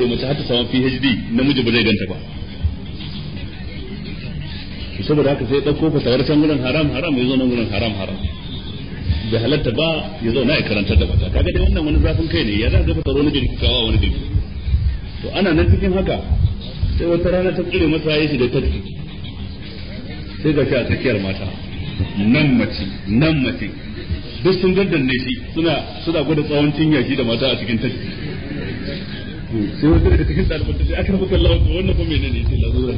mace har ta samu PhD namiji ba zai ganta ba saboda haka sai ɗauko fatawar can gurin haram haram ya zo nan gurin haram haram bai halatta ba ya zo na ya karantar da mata kaga dai wannan wani zafin kai ne ya za ga fatawar wani gari kawo wani gari to ana nan cikin haka sai wata rana ta tsire masa ya shiga taksi sai ga shi a tsakiyar mata nan mace nan mace duk sun daddanne shi suna suna gwada tsawon cinya shi da mata a cikin taksi sai wata daga cikin ɗaliban ta ce aka rabu kallon wannan ko menene ya ce larura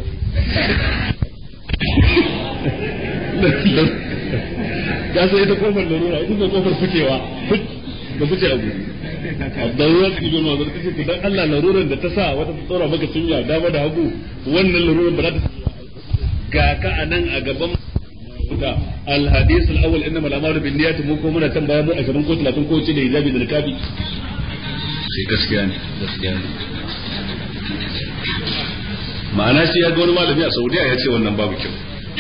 ya sai ita kofar larura ita ce kofar fitewa da fice abu larura ta gizo mazar ta ce dan Allah laruran da ta sa wata ta tsora maka cinya dama da hagu wannan laruran ba za ta ga ka a nan a gaban da alhadis al-awwal innama al-amalu bin niyyati mu ko muna tan bayan 20 ko 30 ko ce da hijabi da nikabi sai gaskiya ne gaskiya ne ma'ana shi ya ga wani malami a Saudiya ya ce wannan babu kyau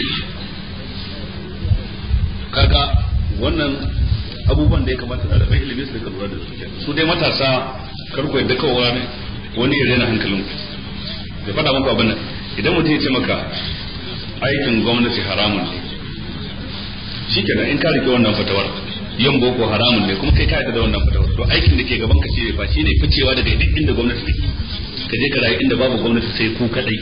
kaga wannan abubuwan da ya kamata da rabin ilimi su lura da su su dai matasa karko yadda kawai ne wani ya rena hankalin ku da faɗa muku abin nan idan mutum ya ce maka aikin gwamnati haramun ne shi kenan in ka rike wannan fatawar yin boko haramun ne kuma kai ka da wannan fatawar to aikin da ke gaban ka ce ba shi ne ficewa daga duk inda gwamnati take ka je ka rayu inda babu gwamnati sai ku kadai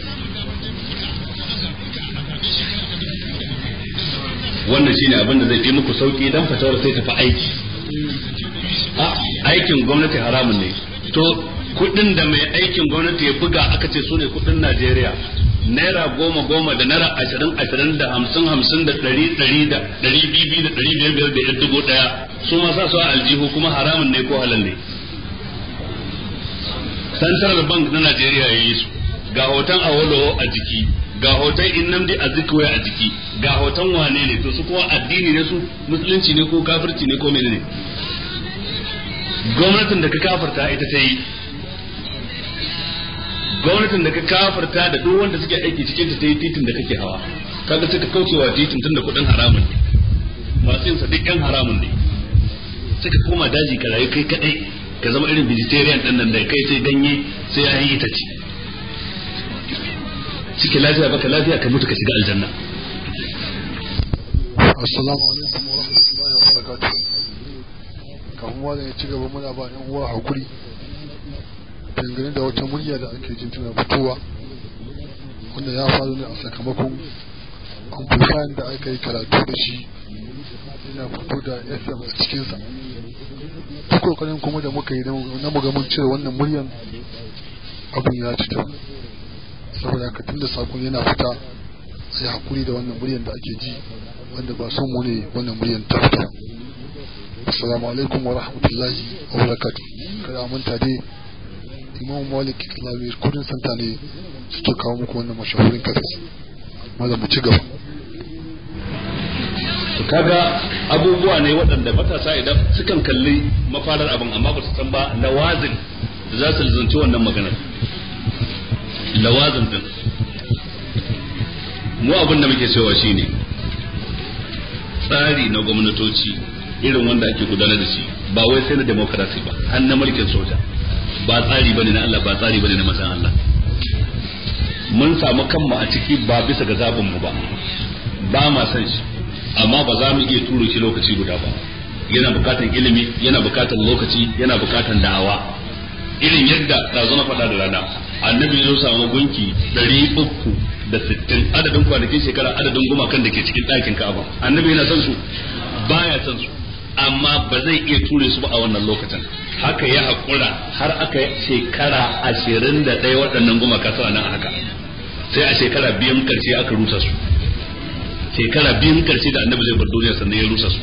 wannan shine abin da zai fi muku sauki dan fatawar sai tafi aiki a aikin gwamnati haramun ne to kudin da mai aikin gwamnati ya buga aka ce su ne kudin Najeriya naira goma goma da naira ashirin ashirin da hamsin hamsin da ɗari ɗari da ɗari biyu da ɗari biyar biyar da ɗari dubu ɗaya su ma sa su a aljihu kuma haramun ne ko halal ne central bank na Najeriya ya yi su ga hoton Awolowo a jiki ga hoton Innamdi Azikiwe a jiki ga hoton wane ne to su kuma addini ne su musulunci ne ko kafirci ne ko menene gwamnatin da ka kafarta ita ta yi gwamnatin da ka kafarta da duk wanda suke aiki cikin ta yi titin da kake hawa kaga suka kaucewa titin tun da kudin haramun ne masu yin sa duk yan haramun ne suka koma daji ka rayu kai kadai ka zama irin vegetarian din nan da kai sai ganye sai ya yi ita ci cike lafiya baka lafiya ka mutu ka shiga aljanna assalamu alaikum wa rahmatullahi wa barakatuh kafin wani ya ci gaba muna ba yan uwa hakuri dangane da wata murya da ake jin tana fitowa wanda ya faru ne a sakamakon amplifier da aka yi karatu da shi yana fito da fm a cikinsa duk kokarin kuma da muka yi na muga mun cire wannan muryan abin ya fita saboda haka tunda sakon yana fita sai hakuri da wannan muryan da ake ji wanda ba son mu ne wannan muryan ta fita assalamu alaikum wa rahmatullahi wa barakatuh kada manta dai imam malik islami kudin santa ne suke kawo muku wannan mashahurin kasas maza mu ci gaba to kaga abubuwa ne waɗanda matasa idan sukan kalli mafarar abin amma ba su san ba lawazin da za su zanci wannan maganar lawazin din mu abin da muke cewa shine tsari na gwamnatoci irin wanda ake gudanar da shi ba wai sai na demokarasi ba har na mulkin soja ba tsari bane na Allah ba tsari bane na masan Allah mun samu kanmu a ciki ba bisa ga zabin mu ba ba ma san shi amma ba za mu iya turo shi lokaci guda ba yana bukatan ilimi yana bukatan lokaci yana bukatan da'awa irin yadda ɗazu na faɗa da rana annabi ya samu gunki ɗari uku da sittin adadin kwanakin shekara adadin gumakan da ke cikin ɗakin ka'aba annabi yana son su baya son su amma ba zai iya ture su ba a wannan lokacin haka ya haƙura har aka shekara ashirin da ɗaya waɗannan gumaka suna nan haka sai a shekara biyan ƙarshe aka rusa su shekara biyun karshe da annabi zai bar duniya sannan ya rusa su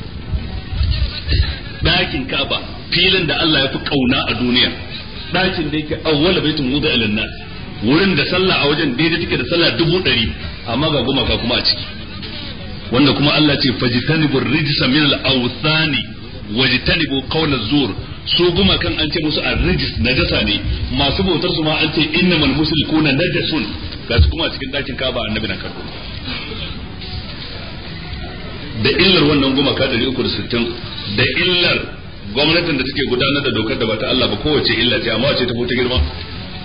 ɗakin ka'aba filin da Allah ya fi kauna a duniya ɗakin da yake awwala baitun wuda ilin nas wurin da sallah a wajen daidai take da sallah dubu ɗari amma ga gumaka kuma a ciki wanda kuma Allah ce fajtanibu rijsa min al-awthani wajtanibu qawla zur su gumakan an ce musu ar-rijs najasa ne masu bautar su ma an ce innamal mushrikuna najasun ga su kuma a cikin ɗakin ka'aba annabi na karbo da illar wannan gumaka 360 da illar gwamnatin da take gudanar da dokar da ba ta Allah ba kowace illa ce amma wace ta fi ta girma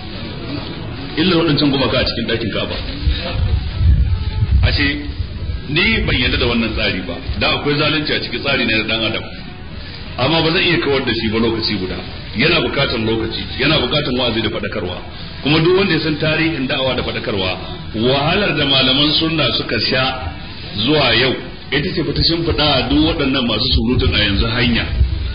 illa waɗancan gumaka a cikin ɗakin Ka'aba ashe ni ban yarda da wannan tsari ba da akwai zalunci a cikin tsari ne na dan adam amma ba zan iya kawar da shi ba lokaci guda yana bukatar lokaci yana bukatar wa'azi da faɗakarwa kuma duk wanda ya san tarihin da'awa da faɗakarwa wahalar da malaman sunna suka sha zuwa yau ita ce fata shimfiɗa duk waɗannan masu surutun a yanzu hanya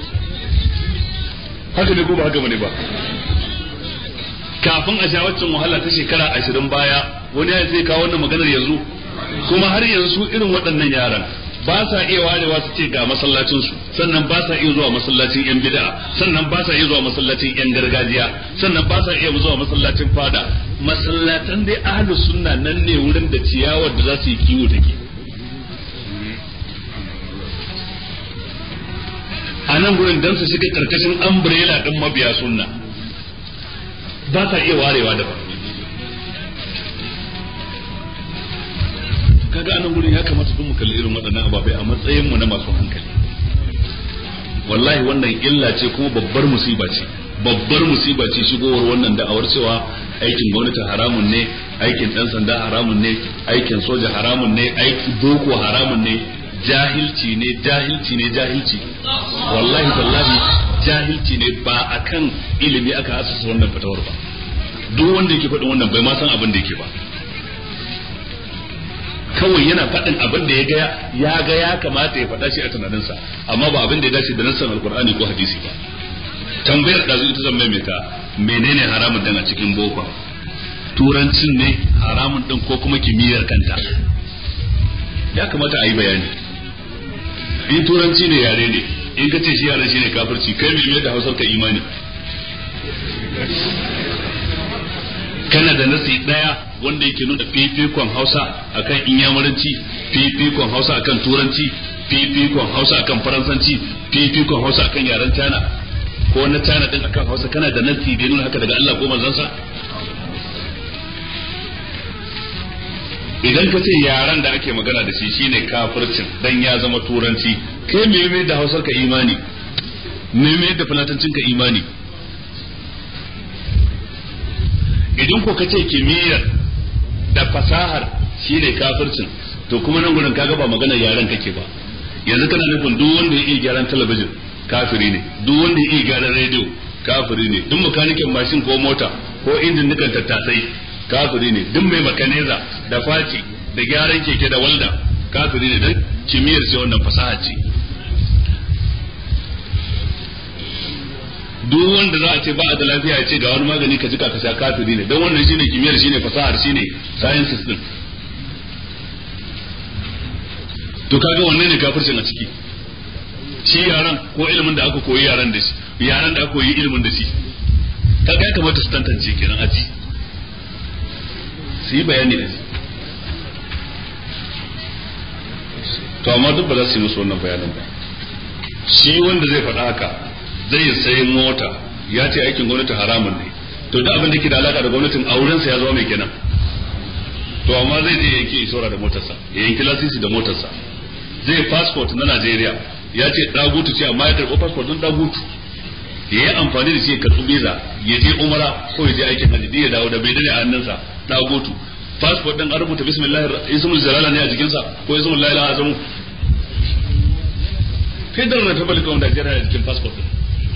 haka ne ko ba haka bane ba kafin a sha waccan wahala ta shekara ashirin baya wani ya zai kawo wannan maganar yanzu kuma har yanzu irin waɗannan yaran ba sa iya warewa su ce ga masallacin su sannan ba sa iya zuwa masallacin yan bid'a sannan ba sa iya zuwa masallacin yan gargajiya sannan ba sa iya zuwa masallacin fada masallatan dai ahlus sunna nan ne wurin da ciyawar da za su yi kiwo take a nan gurin dan su shiga karkashin umbrella din mabiya sunna ba sa iya warewa da ba kaga anan gurin ya kamata duk mu kalli irin waɗannan ababai a matsayin mu na masu hankali wallahi wannan illa ce kuma babbar musiba ce babbar musiba ce shigowar wannan da'awar cewa aikin gwamnati haramun ne aikin dan sanda haramun ne aikin soja haramun ne aikin boko haramun ne jahilci ne jahilci ne jahilci wallahi tallahi jahilci ne ba akan ilimi aka asasa wannan fatawar ba duk wanda yake faɗin wannan bai ma san abin da yake ba kawai yana faɗin abin da ya ga ya ga ya kamata ya faɗa shi a tunaninsa amma ba abin da ya dace da nassan alkur'ani ko hadisi ba tambayar da ita zan maimaita menene haramun dan a cikin boko turancin ne haramun din ko kuma kimiyyar kanta ya kamata a yi bayani in turanci ne yare ne in ka ce shi yare shi ne kafirci kai mai da hausar ka imani kana da nasi daya wanda yake nuna fifikon hausa akan inyamuranci fifikon hausa akan turanci fifikon hausa akan faransanci fifikon hausa akan yaren china ko na china din akan hausa kana da nasi da nuna haka daga Allah ko manzansa idan ka ce yaren da ake magana da shi shine kafircin dan ya zama turanci kai me me da hausar ka imani me me da fulatancin ka imani idan ko ka ce kimiyyar da fasahar shine kafircin to kuma nan gurin kaga ba magana yaren kake ba yanzu kana nufin duk wanda ya iya gyaran talabijin kafiri ne duk wanda ya iya gyaran rediyo kafiri ne duk makanikin mashin ko mota ko injin nukan tattasai kafiri ne duk mai makaneza da faci da gyaran keke da walda kafiri ne dan kimiyyar ce wannan fasaha ce duk wanda za a ce ba a da lafiya ya ce ga wani magani ka jika ka sha kafiri ne don wannan shine kimiyyar shine fasahar shine sciences din to kaga wannan ne kafircin a ciki shi yaran ko ilimin da aka koyi yaran da shi yaran da aka koyi ilimin da shi kaga ya kamata su tantance kenan aji su yi bayani da shi to amma duk ba za su yi musu wannan bayanin ba shi wanda zai faɗa haka zai sayi mota ya ce aikin gwamnati haramun ne to duk abin da ke da alaka da gwamnatin aurensa ya zama mai kenan to amma zai je yanki isora da motarsa ya yanki lasisi da motarsa zai passport na Najeriya ya ce dagutu ce amma ya karɓi passport din dagutu ya yi amfani da shi ya karɓi visa ya je umara ko ya je aikin hajji ya dawo da bai dare a hannunsa dagutu passport din an rubuta bismillahir ismul jalala ne a jikinsa ko ismul la ilaha azamu federal republic of Nigeria a jikin passport din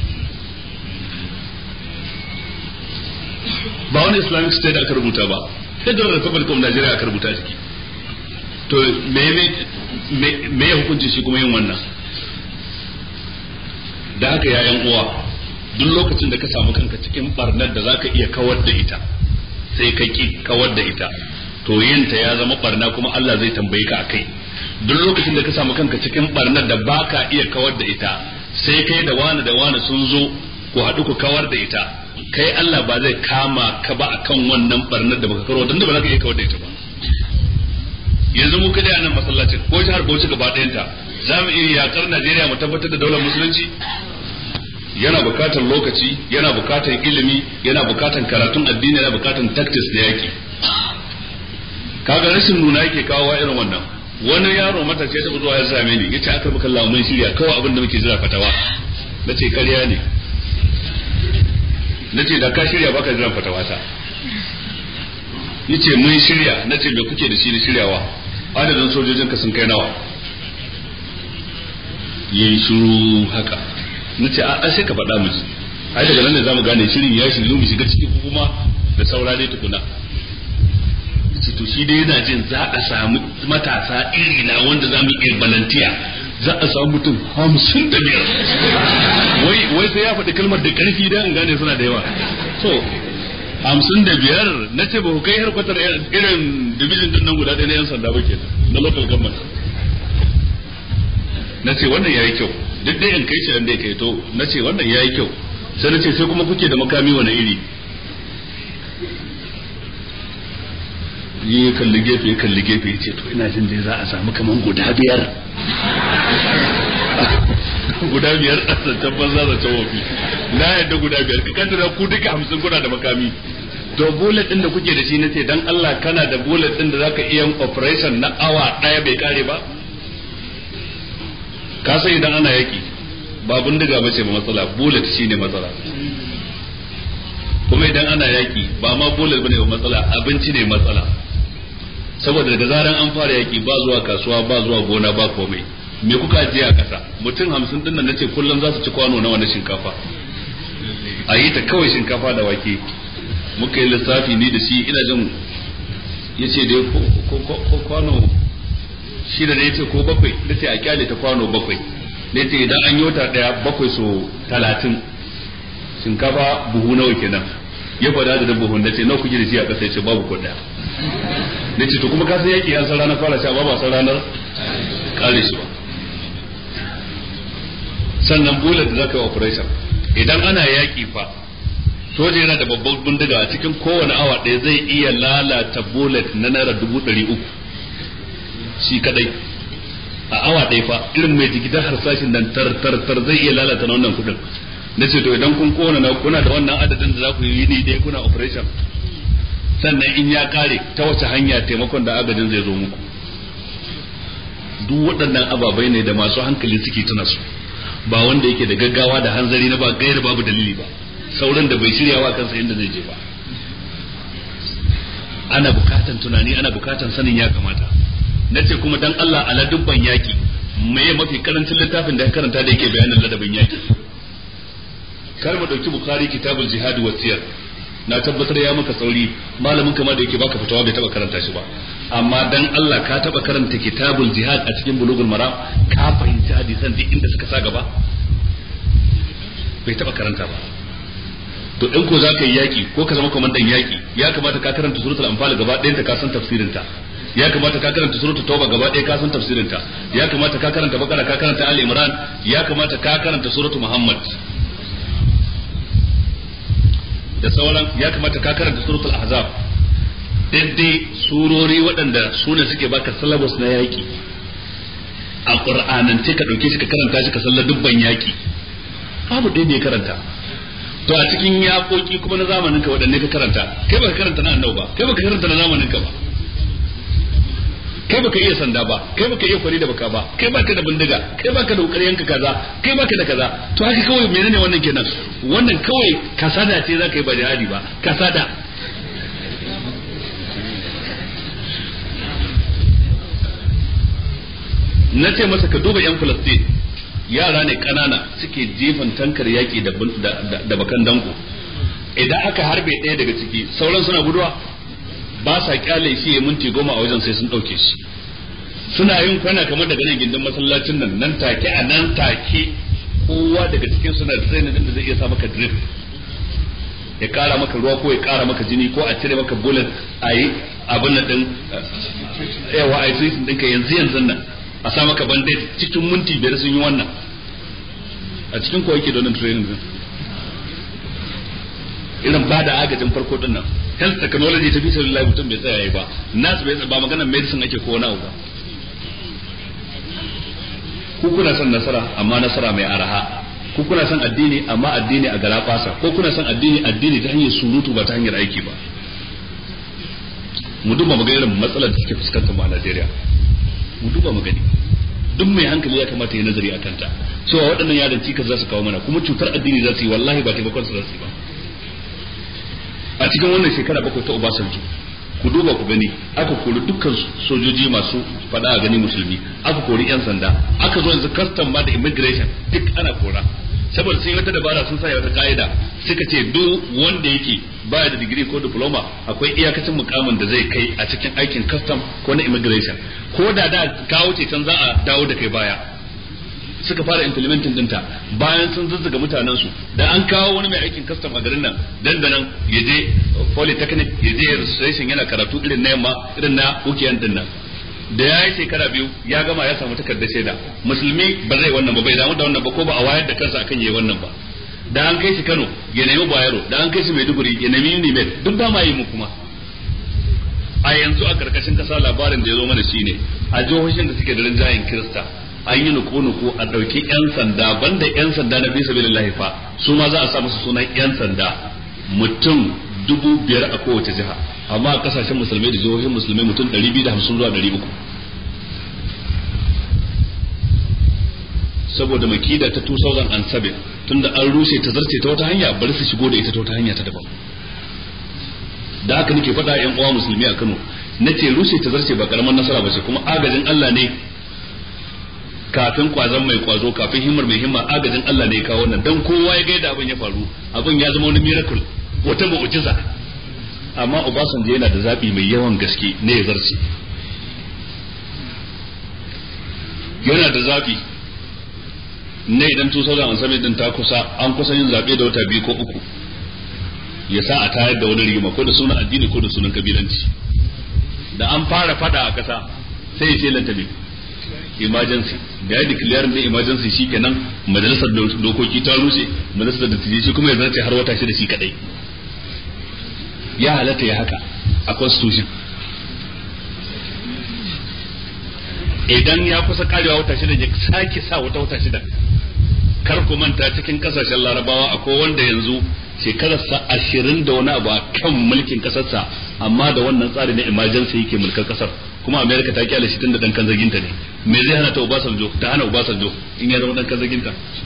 ba wani islamic state aka rubuta ba federal republic of Nigeria aka rubuta ciki to me me me ya hukunci shi kuma yin wannan da haka ya yan uwa duk lokacin da ka samu kanka cikin barnar da zaka iya kawar da ita sai ka ki kawar da ita to yinta ya zama barna kuma Allah zai tambaye ka akai duk lokacin da ka samu kanka cikin barnar da baka iya kawar da ita sai kai da wani da wani sun zo ku haɗu ku kawar da ita kai Allah ba zai kama ka ba akan wannan barnar da baka karo dan da ba za ka iya kawar da ita ba yanzu mu kada nan masallacin ko jihar Bauchi gaba ɗayanta za mu iya yakar Najeriya mu tabbatar da daular musulunci yana bukatar lokaci yana bukatar ilimi yana bukatar karatun addini yana bukatar tactics da yaki kaga rashin nuna yake kawo irin wannan wani yaro matashi ya taɓa zuwa ya same ni yace aka baka Allah mun shirya kawai abin da muke jira fatawa nace ƙarya ne nace da ka shirya baka jira fatawa ta yace mun shirya na ce me kuke da shi da shiryawa adadin sojojin ka sun kai nawa yayi shiru haka nace a sai ka faɗa miji ai daga nan ne zamu gane shirin ya shiryu mu shiga cikin kuma da saura dai tukuna ce to shi dai yana jin za a samu matasa iri na wanda za mu iya balantiya za a samu mutum hamsin da biyar wai wai sai ya faɗi kalmar da ƙarfi dan in gane suna da yawa to hamsin da biyar na ce ba ku kai harkwatar irin division din nan guda ɗaya na yan sanda ba ke na local government na ce wannan yayi kyau duk dai in kai shi da ya kai to na ce wannan yayi kyau sai na ce sai kuma kuke da makami wani iri yi kalli gefe ya kalli gefe ya ce to ina jin dai za a samu kaman guda biyar guda biyar a zancen banza zancen wafi na yadda guda biyar ka kaddara ku duka hamsin kuna da makami to bullet din da kuke da shi na ce dan Allah kana da bullet din da zaka iya operation na awa daya bai kare ba ka san idan ana yaki ba bindiga ba ce ba matsala bullet shine matsala kuma idan ana yaki ba ma bullet bane ba matsala abinci ne matsala saboda daga zaran an fara yaki ba zuwa kasuwa ba zuwa gona ba komai me kuka ajiye a kasa mutum hamsin din nan nace kullum za su ci kwano nawa na shinkafa a yi ta kawai shinkafa da wake muka yi lissafi ni da shi ina jin ya ce dai ko kwano shi da ya ce ko bakwai da ce a kyale ta kwano bakwai ne ce idan an yi wata daya bakwai so talatin shinkafa buhu nawa kenan ya faɗa da buhun da ce nawa kuke da shi a ƙasa ya ce babu ko daya ne ce to kuma ka san yaki an san ranar fara sha ba ba san ranar kare shi ba sannan bullet da zaka yi operation idan ana yaki fa soja yana da babban bindiga a cikin kowane awa ɗaya zai iya lalata bullet na naira dubu ɗari uku shi kadai a awa ɗaya fa irin mai jigidan harsashin nan tar tar tar zai iya lalata na wannan kuɗin na ce to idan kun kona na kuna da wannan adadin da za ku yi ni ɗaya kuna operation sannan in ya kare ta wace hanya taimakon da agajin zai zo muku duk waɗannan ababai ne da masu hankali suke tuna su ba wanda yake da gaggawa da hanzari na ba gaira babu dalili ba sauran da bai shirya wa kansa inda zai je ba ana bukatan tunani ana bukatan sanin ya kamata nace kuma dan Allah ala dubban yaki meye mafi karancin littafin da ya karanta da yake bayanin ladabin yaki kar mu dauki bukhari kitabul jihad wa siyar na tabbatar ya maka sauri malamin kama da yake baka fitawa bai taba karanta shi ba amma dan Allah ka taba karanta kitabul jihad a cikin bulugul maram ka fahimci hadisan duk inda suka sa gaba bai taba karanta ba to in ko zaka yi yaki ko ka zama komandan yaki ya kamata ka karanta suratul anfal gaba ɗayan ta ka san tafsirin ta ya kamata ka karanta suratul tauba gaba ɗaya ka san tafsirin ta ya kamata ka karanta bakara ka karanta ali imran ya kamata ka karanta suratul muhammad da sauran ya kamata ka karanta suratul ahzab daidai surori waɗanda su ne suke baka syllabus na yaƙi a ƙur'anance ka ɗauke shi ka karanta shi ka sallar dubban yaƙi babu ɗaya da ya karanta to a cikin yaƙoƙi kuma na zamanin ka waɗanne ka karanta kai baka karanta na annabi ba kai baka karanta na zamanin ka ba kai baka iya sanda ba kai baka iya kwari da baka ba kai baka da bindiga kai baka da ƙaryan ka kaza kai baka da kaza to haka kawai menene wannan kenan wannan kawai kasada ce zaka yi ba jihadi ba kasada na ce masa ka duba yan Filistin yara ne kanana suke jefan tankar yaki da da bakan danko idan aka harbe ɗaya daga ciki sauran suna guduwa ba sa kyale shi ya minti goma a wajen sai sun ɗauke shi suna yin kwana kamar daga nan gindin masallacin nan nan take a nan take kowa daga cikin suna da tsayin da zai iya sa maka drip ya kara maka ruwa ko ya kara maka jini ko a cire maka bullet a yi abin nan din yawa a yi sun ɗinka yanzu yanzu nan a sa maka bandage cikin minti biyar sun yi wannan a cikin kowa yake da wannan training din irin ba da agajin farko din nan health technology ta fi sallallahu mutum bai tsaya ba nas bai ba maganar medicine ake ko wani ba ku kuna son nasara amma nasara mai araha ku kuna son addini amma addini a gara fasa ko kuna son addini addini ta hanyar surutu ba ta hanyar aiki ba mu duba mu ga irin matsalar da suke fuskantar mu a Najeriya mu duba mu gani duk mai hankali ya kamata ya nazari a kanta cewa waɗannan yaran cikas za su kawo mana kuma cutar addini za su yi wallahi ba taimakon su za su yi ba a cikin wannan shekara bakwai ta Obasanjo ku duba ku gani aka kori dukkan sojoji masu fada a gani musulmi aka kori yan sanda aka zo yanzu custom ma da immigration duk ana kora saboda sun yi wata dabara sun sa wata ka'ida suka ce duk wanda yake baya da digiri ko diploma akwai iyakacin mukamin da zai kai a cikin aikin custom ko na immigration ko da da kawo ce can za a dawo da kai baya suka fara implementing dinta bayan sun zuzzuga mutanen su da an kawo wani mai aikin custom a garin nan dandanan ya je polytechnic ya je registration yana karatu irin na yamma irin na ukiyan din nan da ya yi shekara biyu ya gama ya samu takardar shaida musulmi ba zai wannan ba bai damu da wannan ba ko ba a wayar da kansa akan yayi wannan ba da an kai shi Kano ya nemi Bayero da an kai shi Maiduguri ya nemi Unimed duk ba ma yi mu kuma a yanzu a karkashin kasa labarin da ya zo mana shine a jihohin da suke da rinjayen Kirista an yi nuku-nuku a ɗauki 'yan sanda banda 'yan sanda na bisa bilillahi fa su ma za a sa musu sunan 'yan sanda mutum dubu biyar a kowace jiha amma a kasashen musulmai da jihohin musulmai mutum ɗari biyu da hamsin zuwa ɗari uku saboda makida ta 2007 tunda an rushe ta zarce ta wata hanya bari su shigo da ita ta wata hanya ta daban da haka nake faɗa yan uwa musulmi a Kano nace rushe ta zarce ba karamar nasara ba ce kuma agajin Allah ne kafin kwazon mai kwazo kafin himmar mai himma agajin Allah ne ya kawo wannan dan kowa ya ga yadda abin ya faru abin ya zama wani miracle wata mu'jiza amma Obasanjo yana da zabi mai yawan gaske ne ya zarce yana da zabi ne idan 2007 din ta kusa an kusa yin zabe da wata biyu ko uku ya sa a tayar da wani rigima ko da sunan addini ko da sunan kabilanci da an fara fada a kasa sai ya ce lantami emergency da ya declare da emergency shikenan majalisar dokoki ta rushe majalisar da tije shi kuma ya zarce har wata shida shi kadai ya halatta ya haka a constitution idan ya kusa karewa wata shida ya sake sa wata wata shida kar ku manta cikin kasashen larabawa akwai wanda yanzu shekararsa ashirin da wani abu a kan mulkin kasarsa amma da wannan tsari na emergency yake mulkar kasar kuma america ta kyale shi tun da dan kan zaginta ne me zai hana ta obasanjo ta hana obasanjo in ya zama dan kan zaginta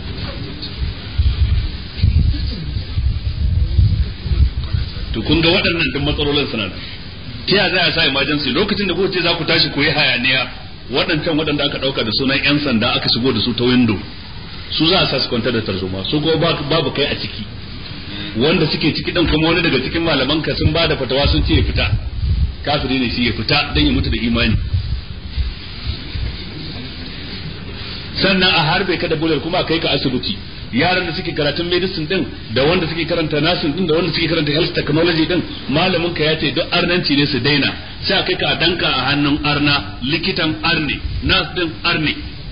to kun ga waɗannan duk matsalolin suna da ta yaya za a sa emergency lokacin da kuka ce za ku tashi ku yi hayaniya waɗancan waɗanda aka ɗauka da sunan 'yan sanda aka shigo da su ta window su za a sa su kwantar da tarzoma su kuma babu kai a ciki wanda suke ciki ɗin kuma wani daga cikin malaman ka sun ba da fatawa sun ce ya fita kafiri ne shi ya fita don ya mutu da imani sannan a harbe ka da bular kuma a kai ka asibiti yaran da suke karatun medicine din da wanda suke karanta nursing din da wanda suke karanta health technology din malamin ka ya ce duk arnanci ne su daina sai a kai ka a danka a hannun arna likitan arne nurse din arne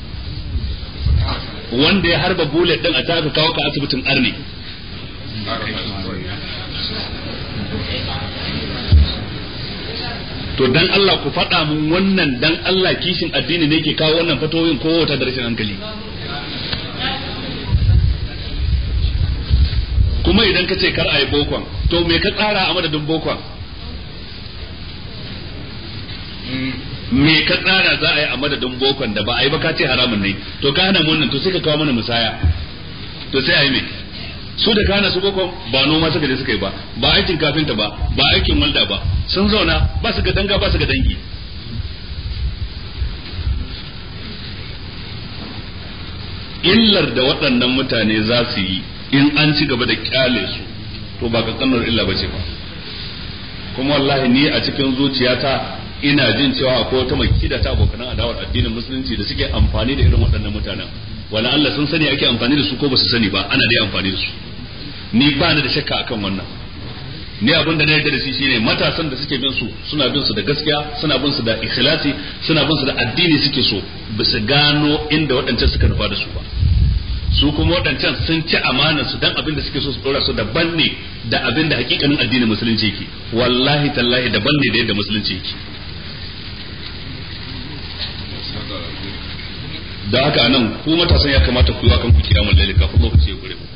wanda ya harba bullet din a ta aka kawo ka asibitin arne to dan Allah ku faɗa mun wannan dan Allah kishin addini ne ke kawo wannan fatoyin ko wata da rashin hankali kuma idan ka ce kar a yi bokon to me ka tsara a madadin bokon me ka tsara za a yi a madadin bokon da ba a yi ba ka ce haramun ne to ka hana mun nan to sai ka kawo mana musaya to sai a yi me su da kana su bokon ba noma suka je suka yi ba ba aikin kafinta ba ba aikin walda ba sun zauna ba su ga danga ba su ga dangi illar da waɗannan mutane za su yi in an ci gaba da kyale su to ba kankanar illa ba ce ba kuma wallahi ni a cikin zuciyata ina jin cewa akwai wata makida ta abokan adawar addinin musulunci da suke amfani da irin waɗannan mutanen wala Allah sun sani ake amfani da su ko ba su sani ba ana dai amfani da su ni ba ni da shakka akan wannan ni abin da na yarda da shi shine matasan da suke bin su suna bin su da gaskiya suna bin su da ikhlasi suna bin su da addini suke so ba su gano inda waɗancan suka nufa da su ba su kuma waɗancan sun ci amanar su dan abin da suke so su dora su daban ne da abin da hakikanin addinin musulunci yake wallahi tallahi daban ne da yadda musulunci yake da haka nan ku matasan ya kamata ku yi wa kanku kiyamun laili kafin lokaci ya kure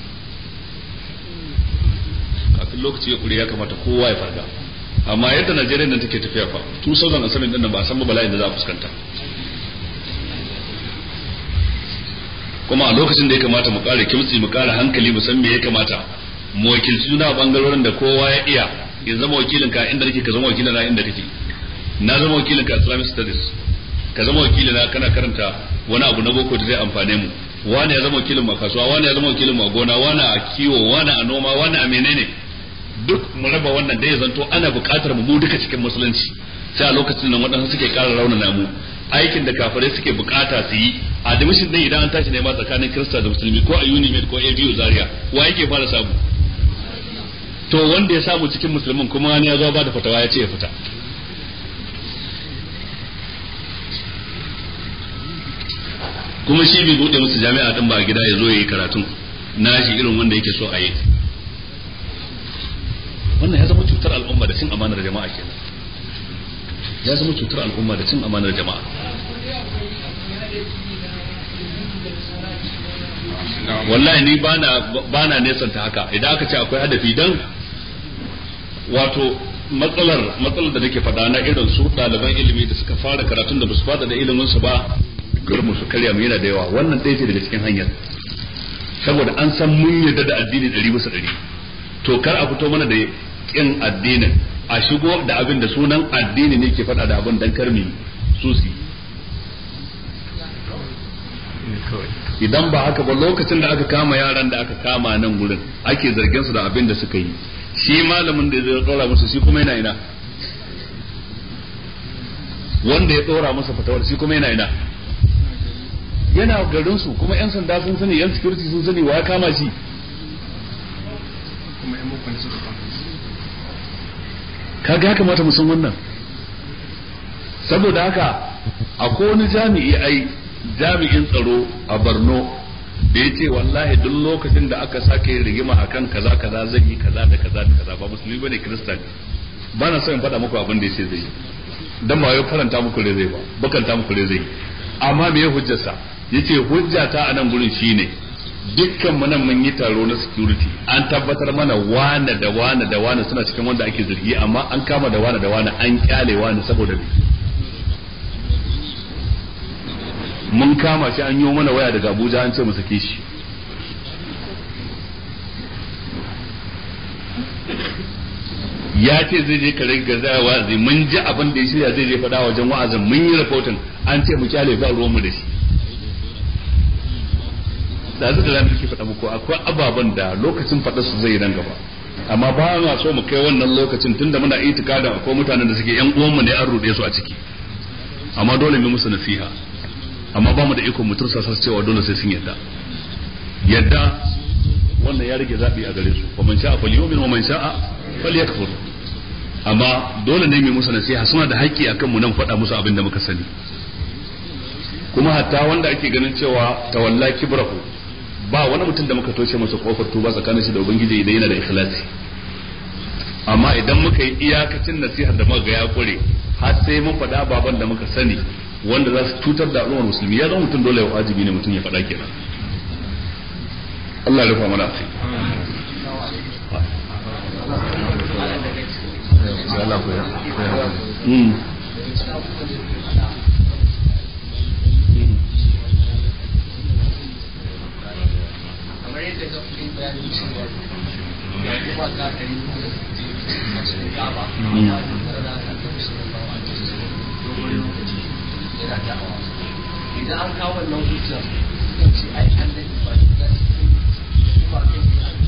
kafin lokaci ya kure ya kamata kowa ya farga amma yadda Najeriya nan take tafiya fa 2007 din nan ba san ba bala'in da za a fuskanta kuma a lokacin da ya kamata mu ƙara kimtsi mu ƙara hankali mu san me ya kamata mu wakilci juna a bangarorin da kowa ya iya in zama wakilin ka inda nake ka zama wakilin na inda kake na zama wakilin ka Islamic studies ka zama wakilin na kana karanta wani abu na boko da zai amfane mu wani ya zama wakilin mu a kasuwa wani ya zama wakilin mu a gona wani a kiwo wani a noma wani a menene duk mu raba wannan dai zanto ana buƙatar mu duka cikin musulunci sai a lokacin nan waɗansu suke ƙara raunana mu aikin da kafirai suke bukata su yi admission din idan an tashi ne ma tsakanin Kirista da Musulmi ko a Unimed ko a biyu Zaria wa yake fara samu to wanda ya samu cikin musulmin kuma wani ya zo ba da fatawa ya ce ya fita kuma shi bai bude musu jami'a din ba a gida ya zo ya yi karatun na shi irin wanda yake so a yi wannan ya zama cutar al'umma da cin amanar jama'a kenan ya zama cutar al'umma da cin amanar jama'a wallahi ni bana bana nesanta haka idan aka ce akwai hadafi dan wato matsalar matsalar da nake faɗa na irin su ɗaliban ilimi da suka fara karatun da ba su fada da ilimin su ba garmu su karya mu yana da yawa wannan ɗaya ce daga cikin hanyar saboda an san mun yarda da addini ɗari bisa ɗari to kar a fito mana da kin addinin a shigo da abin da sunan addini ne ke faɗa da abin dan karmi susi idan ba haka ba lokacin da aka kama yaran da aka kama nan gurin ake zargin su da abin da suka yi shi malamin da zai dora musu shi kuma yana ina wanda ya dora masa fatawar shi kuma yana ina yana garin su kuma yan sanda sun sani yan security sun sani wa ya kama shi kuma yan boko ne suka kama kaga ya kamata mu san wannan saboda haka akwai wani jami'i ai jami'in tsaro a Borno da ya ce wallahi duk lokacin da aka sake rigima akan kaza kaza zai yi kaza da kaza da kaza ba musulmi bane kirista ne ba na so in faɗa muku abin da ya ce zai yi dan ba wai faranta muku rai zai ba bakanta muku rai zai amma me ya hujjarsa yace hujjata a nan gurin shine dukkan mu nan mun yi taro na security an tabbatar mana wane da wane da wane suna cikin wanda ake zargi amma an kama da wane da wane an kyale wane saboda me mun kama shi an yi mana waya daga Abuja an ce mu sake shi ya ce zai je kare gaza wa'azi mun ji abin da ya shirya zai je faɗa wajen wa'azin mun yi rahoton an ce mu kyale ba ruwan mu da shi da zai da ranar ke faɗa muku akwai ababen da lokacin faɗa su zai nan gaba amma ba na so mu kai wannan lokacin tunda muna itikadin akwai mutanen da suke yan uwanmu ne an ruɗe su a ciki amma dole mu musu nasiha amma ba mu da ikon mu tursa su cewa dole sai sun yadda yadda wannan ya rage zabi a gare su wa man sha'a falyu'min wa man sha'a falyakfur amma dole ne mu musu nasiha suna da haƙƙi akan mu nan faɗa musu abin da muka sani kuma hatta wanda ake ganin cewa tawalla kibrahu ba wani mutum da muka toshe masa kofar tuba tsakanin shi da ubangiji idan yana da ikhlasi amma idan muka yi iyakacin nasihar da muka ga ya kure har sai mun faɗa baban da muka sani wanda za su cutar da al'ummar musulmi ya zama mutum dole wajibi ne mutum ya faɗa kenan Allah ya rufa mana asiri Mm. kamar yadda ka fi bayanin cewa ya kuma ka ɗari a cikin gaba ya kuma da aka tafi su da ba dogon lokaci yana da'awa idan an kawo wannan hujjar kan ce ai an da ba da su kuma kan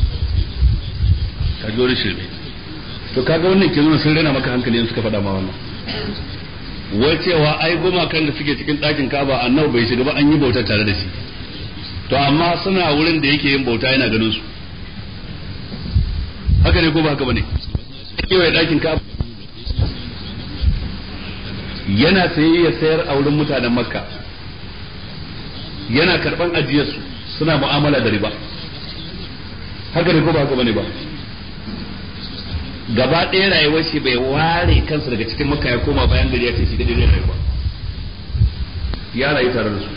ka ji wani shirme to kaga wannan ke nuna sun rena maka hankali in suka faɗa ma wannan wai cewa ai gumakan da suke cikin ɗakin kaba annabi bai shiga ba an yi bautar tare da shi to amma suna wurin da yake yin bauta yana ganin su haka ne ko ba haka bane kewaye ɗakin kaba yana saye ya sayar a wurin mutanen makka yana karɓan ajiyarsu suna mu'amala da riba haka ne ko ba haka bane ba gaba ɗaya rayuwar shi bai ware kansa daga cikin makka ya koma bayan gari ya ce shi kadai zai rayuwa ya rayu tare da su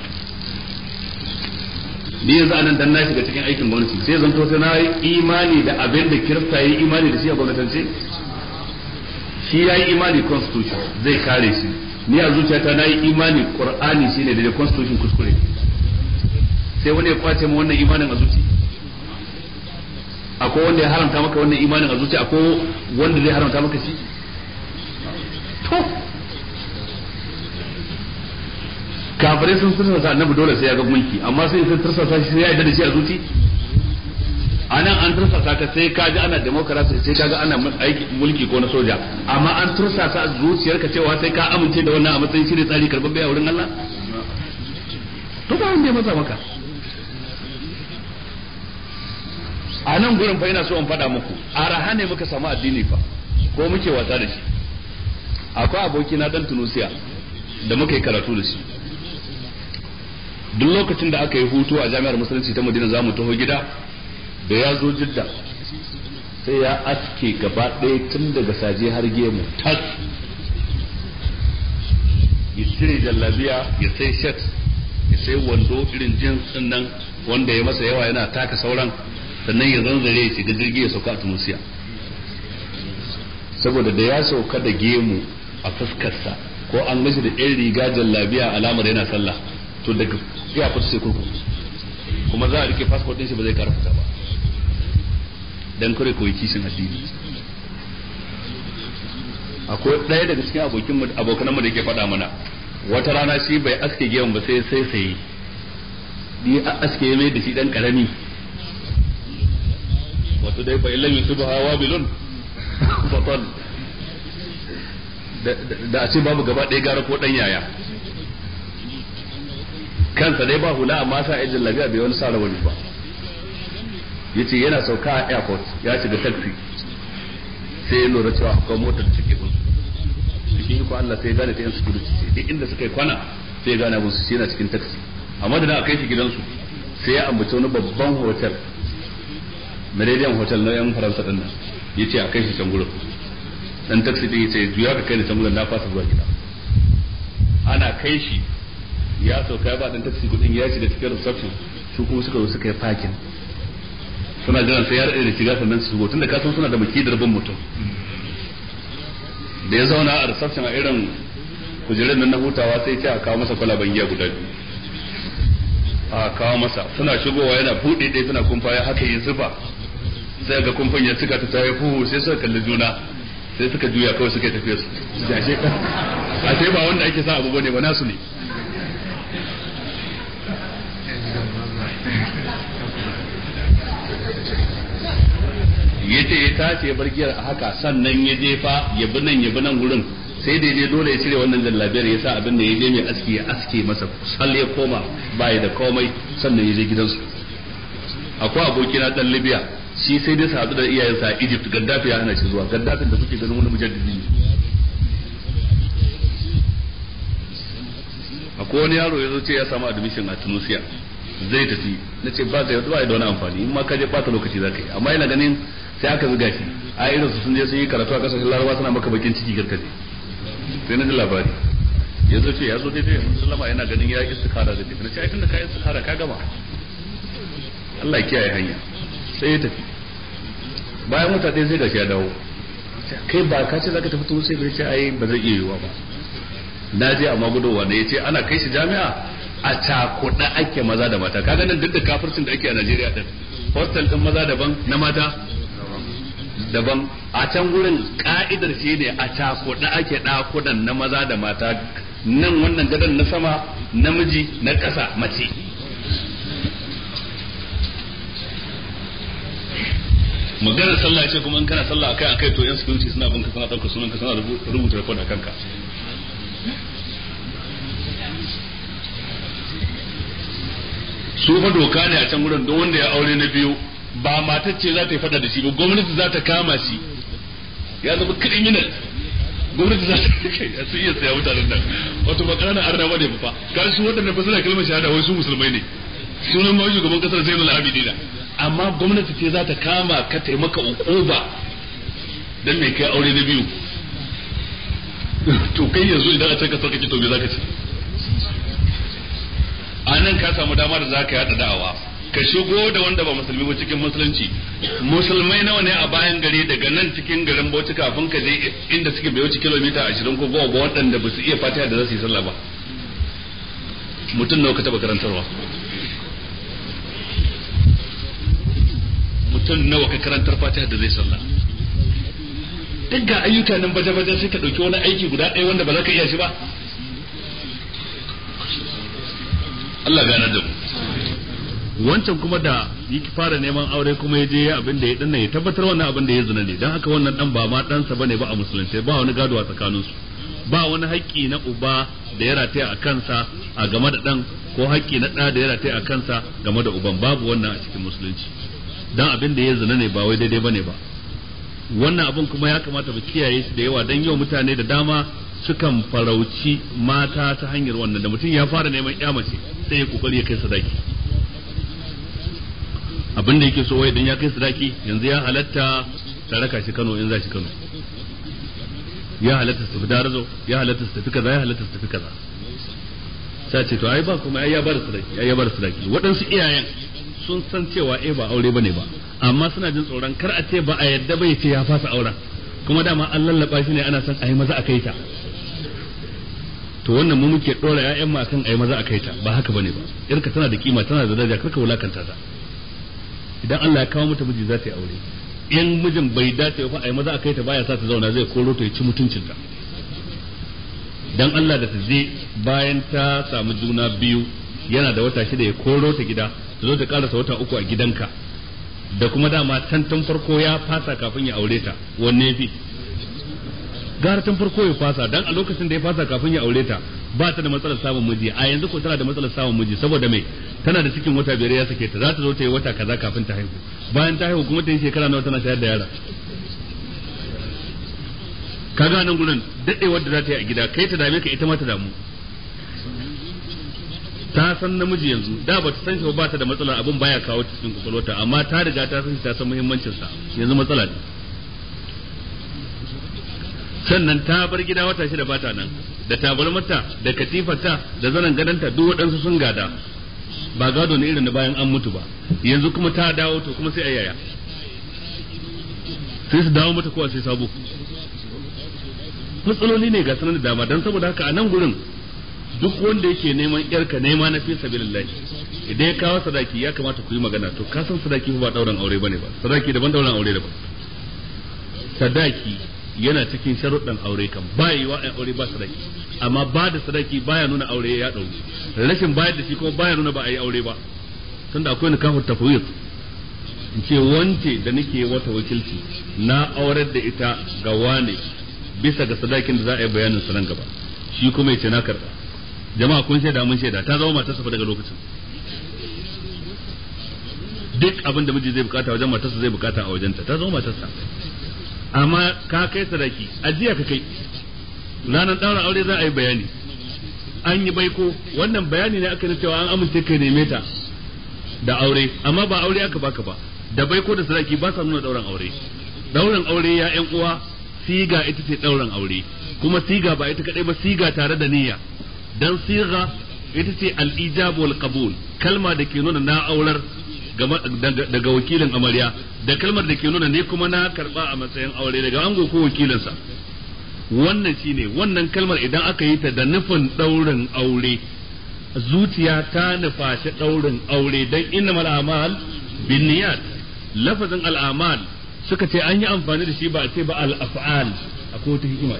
ni yanzu anan dan na shiga cikin aikin gwamnati sai zan to sai na yi imani da abin da kirista yi imani da shi a gwamnatance shi ya yi imani constitution zai kare shi ni a zuciyata na yi imani qur'ani shine da constitution kuskure sai wani ya kwace mu wannan imanin a zuci akwai wanda ya haramta maka wannan imanin a zuciya akwai wanda zai haramta maka shi to kafirai sun tursasa annabi dole sai ya ga mulki amma sai sun tursasa shi sai ya yarda da shi a zuci anan an tursasa ka sai ka ji ana demokarasi sai ka ga ana aiki mulki ko na soja amma an tursasa a zuciyarka cewa sai ka amince da wannan a matsayin shi ne tsari karɓar a wurin Allah to ba wanda ya masa maka a nan gurin fa ina so in faɗa muku araha ne muka samu addini fa ko muke wasa da shi akwai aboki na dan Tunusiya da muka yi karatu da shi duk lokacin da aka yi hutu a jami'ar musulunci ta Madina za mu taho gida da ya zo jidda sai ya aske gaba ɗaya tun daga saje har gemu tas ya cire jallabiya ya sai shet ya sai wando irin jins nan wanda ya masa yawa yana taka sauran sannan ya zanzare ya shiga jirgi ya sauka a tunusiya saboda da ya sauka da gemu a fuskarsa ko an gashi da ɗan riga jallabiya alamar yana sallah to daga ya fita sai kurkuku kuma za a rike fasfot ɗin shi ba zai kara fita ba dan kare koyi kishin addini akwai ɗaya daga cikin abokin abokanmu da ke faɗa mana wata rana shi bai aske gemun ba sai sai sai ni a aske mai da shi dan karami wato dai fa illam yusubu hawa bilun fatal da a ce babu gaba ɗaya gara ko ɗan yaya kansa dai ba hula amma sa ajin lafiya bai wani sa rawani ba yace yana sauka a airport ya shiga taxi sai ya lura cewa akwai motar cike bin cikin ko Allah sai ya gane ta yan security ce duk inda suka yi kwana sai ya gane musu shi yana cikin taxi amma da na kai shi gidansu sai ya ambaci wani babban hotel Meridian hotel na yan Faransa din nan yace a kai shi can gurin dan taxi din yace juya ka kai ni can gurin na fasa zuwa gida ana kai shi ya sauka ya ba dan taxi kudin ya shiga cikin reception su kuma suka zo suka yi parking suna jiran sai ya rade da shiga sannan su shigo tunda ka san suna da makidar bin mutum da ya zauna a reception a irin kujerun nan na hutawa sai ce a kawo masa kwalaban giya guda biyu a kawo masa suna shigowa yana buɗe ɗaya suna kumfa ya haka yi zuba sai ga kumfan ya cika ta tayi fuhu sai suka kalli juna sai suka juya kawai suka tafiya su jashe a sai ba wanda ake sa abu bane ba nasu ne yace ya tace ya bar giyar a haka sannan ya jefa ya bi nan ya bi nan gurin sai da je dole ya cire wannan jallabiyar ya sa abin da ya je mai aski ya aske masa sal ya koma baya da komai sannan ya je gidansu akwai aboki na dan Libya shi sai dai sadu da iyayensa a Egypt Gaddafi ya hana shi zuwa Gaddafin da kuke ganin wani mujaddidi ne akwai wani yaro ya zo ce ya samu admission a Tunisia zai tafi na ce ba zai ba da wani amfani in ma ka je bata lokaci za ka yi amma yana ganin sai aka zuga shi a irin su sun je sun yi karatu a kasashen larabawa suna maka bakin ciki garkaje sai na ji labari ya zo ce ya zo daidai musulama yana ganin ya istikara da tafi na ce ai tunda ka istikara ka gama Allah ya kiyaye hanya sai ya tafi bayan wata ɗaya sai gashi ya dawo kai ba ka ce zaka tafi turu sai bai ce ai ba zai iya yiwuwa ba na je amma gudowa ne ya ce ana kai shi jami'a a cakuɗa ake maza da mata kaga nan duk da kafircin da ake a Najeriya din hostel din maza daban na mata daban a can gurin ka'idar shi ne a cakuɗa ake ɗakunan na maza da mata nan wannan gadon na sama namiji na ƙasa mace maganar sallah ce kuma in kana sallah akai akai to yan security suna binka suna ɗaukar sunan ka suna rubuta report a kanka su fa doka ne a can wurin don wanda ya aure na biyu ba matar ce za ta yi fada da shi ba gwamnati za ta kama shi ya zama criminal gwamnati za ta su iya saya mutanen nan wato ba ƙananan arna ba ne fa kan su waɗanda fa suna kalmar shahada wai su musulmai ne sunan ma shugaban kasar Zainul Abidin amma gwamnati ce za ta kama ka taimaka ukuba dan me kai aure na biyu to kai yanzu idan a can kasar kake to me zaka ce a nan ka samu dama da zaka yada da'awa ka shigo da wanda ba musulmi ba cikin musulunci musulmai nawa ne a bayan gari daga nan cikin garin Bauchi kafin ka je inda suke bai wuce kilomita 20 ko goma ba waɗanda ba su iya fatiha da za su yi sallah ba mutum nawa ka taba karantarwa mutum nawa ka karantar fatiha da zai sallah duk ga ayyuka nan baje-baje sai ka ɗauki wani aiki guda ɗaya wanda ba za ka iya shi ba Allah gane da mu wancan kuma da yake fara neman aure kuma ya je abin da ya danna ya tabbatar wannan abin da ya zina ne dan haka wannan dan ba ma ɗansa bane ba a musulunci ba wani gado a tsakaninsu ba wani haƙƙi na uba da ya rataya a kansa a game da ɗan ko haƙƙi na ɗa da ya rataya a kansa game da uban babu wannan a cikin musulunci dan abin da ya zina ne ba wai daidai bane ba wannan abin kuma ya kamata mu kiyaye shi da yawa dan yau mutane da dama sukan farauci mata ta hanyar wannan da mutum ya fara neman ya mace sai ya kokari ya kai sadaki abin da yake so wai idan ya kai sadaki yanzu ya halatta ta raka shi Kano in za shi Kano ya halatta su tafi darazo ya halatta su tafi kaza ya halatta su tafi kaza sai ce to ai ba kuma ai ya bar sadaki ai ya bar sadaki waɗansu iyayen sun san cewa eh ba aure bane ba amma suna jin tsoron kar a ce ba a yadda bai ce ya fasa auren kuma dama an lallaba shi ne ana son a yi maza a kai ta to wannan mu muke dora ƴaƴan mu akan a yi maza a kai ta ba haka bane ba yarka tana da kima tana da daraja karka wulakanta ta idan Allah ya kawo mata miji za ta yi aure in mijin bai dace ba a yi maza a kai ta baya sa ta zauna zai koro ta ya ci mutuncinta dan Allah da ta je bayan ta samu juna biyu yana da wata shida ya koro ta gida ta zo ta karasa wata uku a gidanka da kuma dama can tun farko ya fasa kafin ya aure ta wanne fi gara tun farko ya fasa dan a lokacin da ya fasa kafin ya aure ta ba ta da matsalar samun miji a yanzu ko tana da matsalar samun miji saboda me tana da cikin wata biyar ya sake ta za ta zo ta yi wata kaza kafin ta haihu bayan ta haihu kuma ta yi shekara nawa tana shayar da yara kaga nan gurin dadewar da za ta yi a gida kai ta dame ka ita ma ta damu ta san namiji yanzu da ba ta san shi ba ta da matsala abun baya kawo cikin kwakwalwata amma ta riga ta san shi ta san muhimmancin sa yanzu matsala ne sannan ta bar gida wata shida ba ta nan da tabarmata da katifarta da zanen gadanta duk waɗansu sun gada ba gado ne irin da bayan an mutu ba yanzu kuma ta dawo to kuma sai ayaya sai su dawo mata kowa sai sabo matsaloli ne ga sanar da dama don saboda haka a nan gurin duk wanda yake neman yarka nema na fi sabilillah idan ya kawo sadaki ya kamata ku yi magana to ka san sadaki ba dauran aure bane ba sadaki daban dauran aure daban sadaki yana cikin sharuɗan aure kan ba yi wa aure ba sadaki amma ba da sadaki baya nuna aure ya ɗauri rashin bayar da shi kuma baya nuna ba a yi aure ba tunda akwai nikahu tafwid in ce wance da nake wata wakilci na aurar da ita ga wane bisa ga sadakin da za a yi bayanin sa nan gaba shi kuma ya ce na karɓa jama'a kun shaida mun shaida ta zama matarsa fa daga lokacin duk abin da miji zai bukata wajen matarsa zai bukata a wajenta ta zama matarsa amma ka kai sadaki ajiya ka kai ranar daura aure za a yi bayani an yi baiko wannan bayani ne aka cewa an amince kai neme ta da aure amma ba aure aka baka ba da baiko da sadaki ba sa nuna dauran aure dauran aure ya yan uwa siga ita ce dauran aure kuma siga ba ita kadai ba siga tare da niyya dan siga ita ce al-ijab wal qabul kalma da ke nuna na aurar daga wakilin amarya da kalmar da ke nuna ne kuma na karba a matsayin aure daga ango ko wakilinsa wannan shine wannan kalmar idan aka yi ta da nufin daurin aure zuciya ta nufaci daurin aure dan innamal a'mal binniyat lafazin al'amal suka ce an yi amfani da shi ba a ce ba al-af'al akwai wata hikima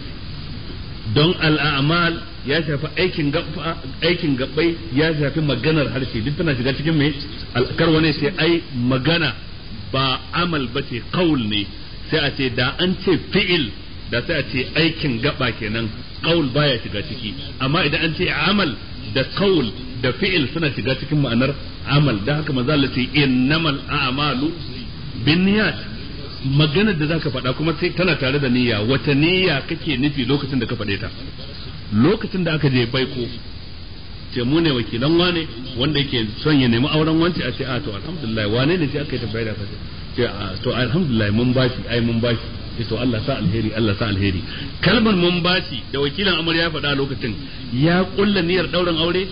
don al'amal ya shafi aikin gaba aikin gabbai ya shafi maganar harshe duk tana shiga cikin mai kar wani sai ai magana ba amal ba ce qaul ne sai a ce da an ce fi'il da sai a ce aikin gaba kenan qaul baya shiga ciki amma idan an ce amal da qaul da fi'il suna shiga cikin ma'anar amal da haka manzo Allah ce innamal a'malu binniyat maganar da zaka faɗa kuma sai tana tare da niyya wata niyya kake nufi lokacin da ka faɗe ta lokacin da aka je baiko ce mu ne wakilan wane wanda yake son ya nemi auren wance a ce a to alhamdulillah wane ne sai aka yi tambaya da kace ce a to alhamdulillah mun bashi ai mun bashi ce to Allah sa alheri Allah sa alheri kalmar mun bashi da wakilan amarya ya faɗa a lokacin ya kulla niyyar dauran aure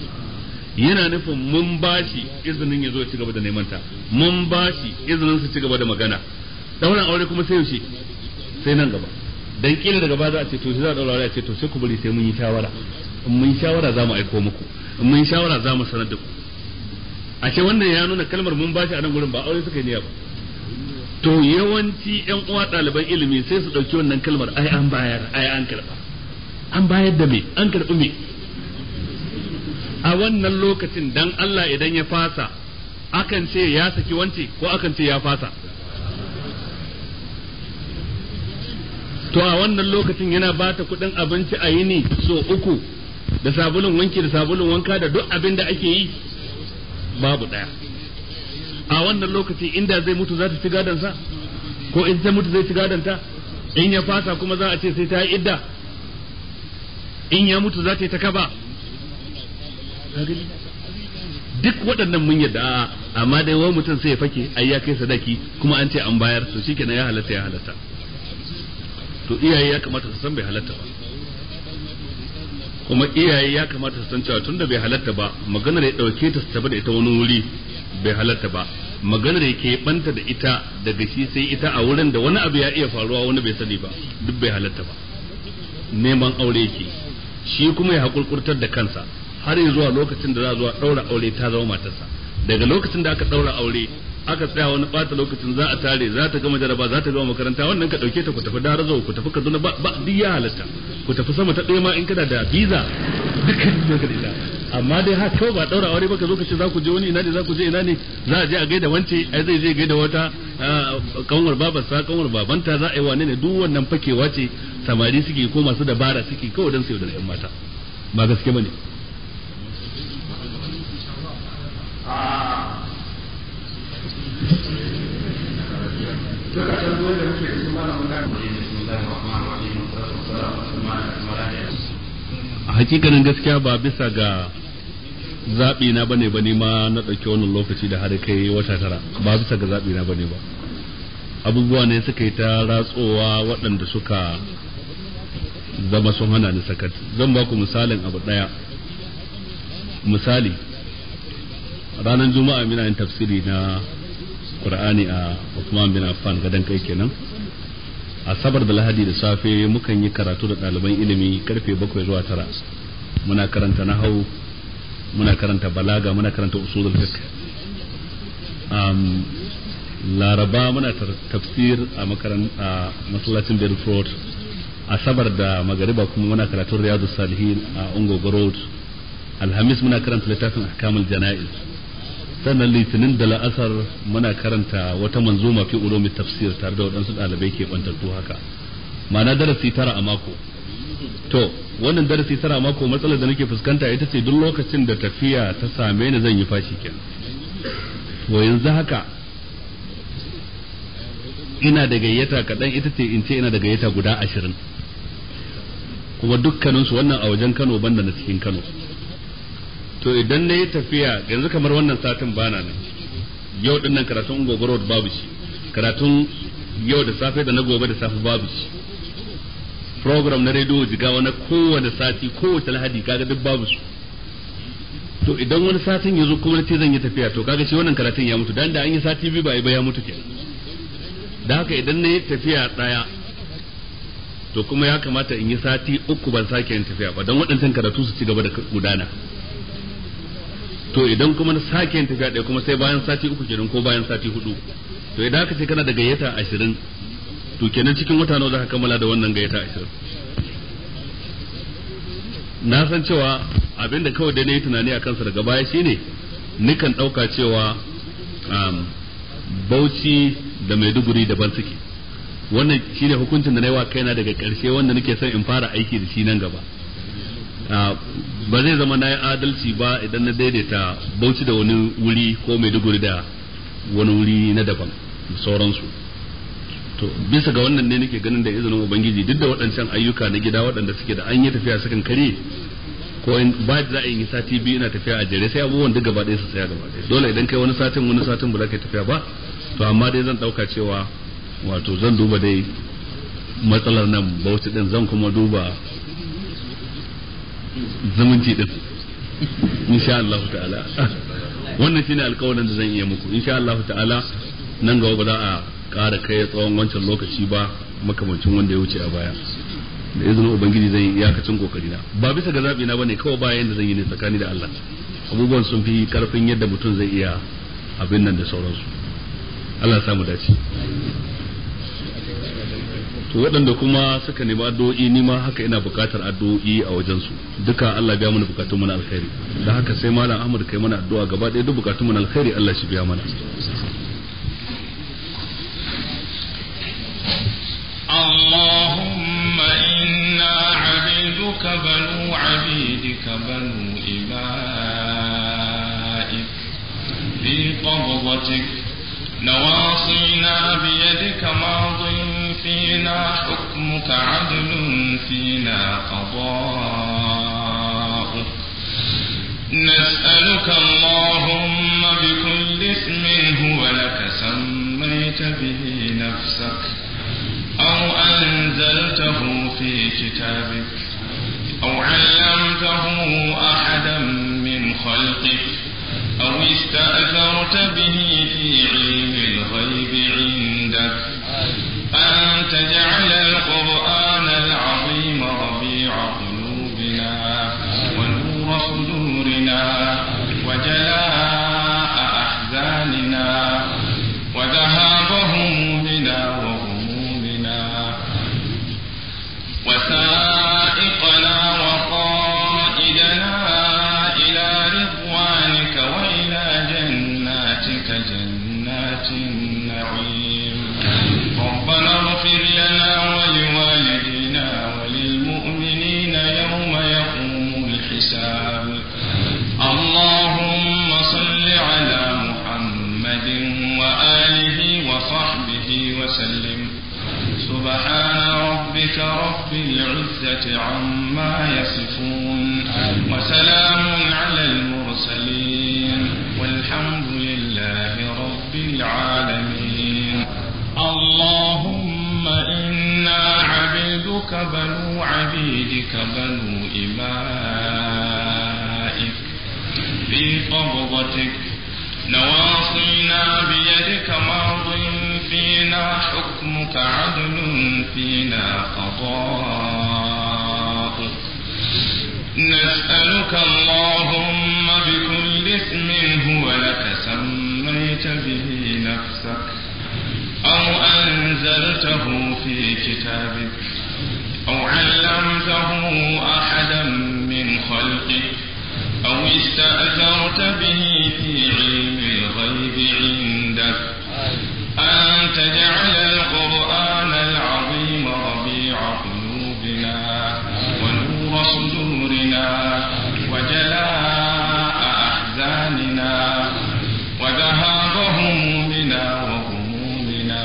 yana nufin mun bashi izinin ya zo ci gaba da neman ta mun bashi izinin su ci gaba da magana dauran aure kuma sai yaushe sai nan gaba dan kila daga baya za a ce to za a daura aure a ce to sai ku bari sai mun yi shawara in mun yi shawara za mu aiko muku in mun yi shawara za mu sanar da ku a ce wannan ya nuna kalmar mun bashi a nan gurin ba aure suka yi niyya ba to yawanci yan uwa ɗaliban ilimi sai su ɗauki wannan kalmar ai an bayar ai an karɓa an bayar da me an karɓi me a wannan lokacin dan Allah idan ya fasa akan ce ya saki wance ko akan ce ya fasa to a wannan lokacin yana bata kuɗin abinci a yini so uku da sabulun wanki da sabulun wanka da duk abin da ake yi babu ɗaya a wannan lokaci inda zai mutu za ta ci gadonsa ko in ta mutu zai ci gadonta in ya fasa kuma za a ce sai ta yi idda in ya mutu za ta yi ta kaba duk waɗannan mun yadda a'a amma dai wani mutum sai ya fake ai ya kai sadaki kuma an ce an bayar to shikenan ya halatta ya halatta to iyaye ya kamata su san bai halatta ba kuma iyaye ya kamata su san cewa tunda bai halatta ba maganar ya dauke ta su tafi da ita wani wuri bai halatta ba maganar ya ke banta da ita daga shi sai ita a wurin da wani abu ya iya faruwa wani bai sani ba duk bai halatta ba neman aure yake shi kuma ya hakurkurtar da kansa har zuwa lokacin da za zuwa daura aure ta zama matarsa daga lokacin da aka daura aure aka tsaya wani bata lokacin za a tare za ta gama jaraba za ta gama makaranta wannan ka dauke ta ku tafi darazo ku tafi kaduna ba ba duk ya halatta ku tafi sama ta ɗaya ma in kana da visa dukkan ka da amma dai ha kawai ba daura aure ba ka zo ka ce za ku je wani ina ne za ku je ina ne za a je a gaida wance ai zai je gaida wata kanwar babarsa kanwar babanta za a yi wane ne duk wannan fakewa ce samari suke ko masu dabara suke kawai dan su da yan mata ba gaske bane a hakikanin gaskiya ba bisa ga zaɓi na bane ba ma na ɗauki wannan lokaci da har kai wata tara ba bisa ga zaɓi na bane ba abubuwa ne suka yi ta ratsowa waɗanda suka zama sun hana ni sakat zan ba ku misalin abu ɗaya misali ranar juma'a mina yin tafsiri na qur'ani a Uthman bin Affan gadan kai kenan asabar da lahadi da safe mukan yi karatu da ɗaliban ilimi karfe bakwai zuwa tara muna karanta nahau muna karanta balaga muna karanta usulul fiqh um, laraba muna tafsir a makaran a masallacin Bedford asabar da magariba kuma muna karatun riyadu salihin a ungogo road alhamis muna karanta littafin ahkamul jana'iz sannan litinin da la'asar muna karanta wata manzuma fi ulumi tafsir tare da waɗansu ɗalibai ke bantattu haka ma'ana darasi tara a mako to wannan darasi tara a mako matsalar da nake fuskanta ita ce duk lokacin da tafiya ta same ni zan yi fashi kenan to yanzu haka ina da gayyata kaɗan ita ce in ce ina da gayyata guda ashirin kuma dukkaninsu wannan a wajen kano banda na cikin kano to idan na yi tafiya yanzu kamar wannan satin bana nan yau dinnan karatun gogoro babu shi karatun yau da safe da na gobe da safe babu shi program na rediyo jigawa na kowane sati kowace lahadi kaga duk babu su to idan wani satin ya zo kuma ce zan yi tafiya to kaga shi wannan karatun ya mutu dan da an yi sati biyu ba ai ba ya mutu kenan da haka idan na yi tafiya daya to kuma ya kamata in yi sati uku ban sake yin tafiya ba don waɗancan karatu su ci gaba da gudana to idan kuma na sake yin tafiya ɗaya kuma sai bayan sati uku kenan ko bayan sati hudu to idan aka ce kana da gayyata ashirin to kenan cikin wata nawa za ka kammala da wannan gayyata ashirin na san cewa abinda kawai dai na yi tunani a kansa daga baya shine nikan ɗauka cewa bauchi da maiduguri daban suke wannan shine hukuncin da na yi wa kaina daga ƙarshe wanda nake son in fara aiki da shi nan gaba ba zai zama na yi adalci ba idan na daidaita bauchi da wani wuri ko maiduguri da wani wuri na daban sauransu to bisa ga wannan ne nake ganin da izinin ubangiji duk da waɗancan ayyuka na gida waɗanda suke da an yi tafiya sukan kare ko in ba za a yi sati biyu ina tafiya a jere sai abubuwan duk gaba ɗaya su tsaya gaba ɗaya dole idan kai wani satin wani satin ba za ka tafiya ba to amma dai zan ɗauka cewa wato zan duba dai matsalar nan bauchi din zan kuma duba zumunci din insha Allah ta'ala wannan shine alƙawarin da zan iya muku insha Allah ta'ala nan gaba ba za a ƙara kai tsawon wancan lokaci ba makamancin wanda ya wuce a baya da izinin ubangiji zan yi iyakacin kokari na ba bisa ga zabi na bane kawai bayan da zan yi ne tsakani da Allah abubuwan sun fi karfin yadda mutum zai iya abin nan da sauransu Allah samu dace to waɗanda kuma suka nemi addu'o'i ni ma haka ina buƙatar addu'o'i a wajen su duka Allah biya mana bukatun mu na alkhairi da haka sai malam Ahmad kai mana addu'a gaba ɗaya duk bukatun mu na alkhairi Allah shi biya mana اللهم إنا عبيدك بنو عبيدك بنو إمائك في قبضتك نواصينا بيدك ماض فينا حكمك عدل فينا قضاؤك نسألك اللهم بكل اسم هو لك سميت به نفسك أو أنزلته في كتابك أو علمته أحدا من خلقك أو استأثرت به في علم الغيب عندك أن تجعل القرآن العظيم ربيع قلوبنا ونور صدورنا وجلاء أحزاننا وذهاب همومنا وغمومنا وسائقنا وقائدنا إلى رضوانك وإلى جناتك جنات النعيم ربنا اغفر لنا ولوالدينا وللمؤمنين يوم يقوم الحساب اللهم صل على محمد وآله وصحبه وسلم سبحان ربك رب العزة عما يصفون وسلام على المرسلين والحمد لله رب العالمين اللهم إنا عبيدك بنو عبيدك بنو إمائك في قبضتك نواصينا بيدك ماض فينا حكمك عدل فينا قضاؤك نسألك اللهم بكل اسم هو لك سميت به نفسك أو أنزلته في كتابك أو علمته أحدا من خلقك أو استأثرت به في علم الغيب عندك أن تجعل القرآن العظيم ربيع قلوبنا ونور صدورنا وجلاء أحزاننا وذهاب همومنا وغمومنا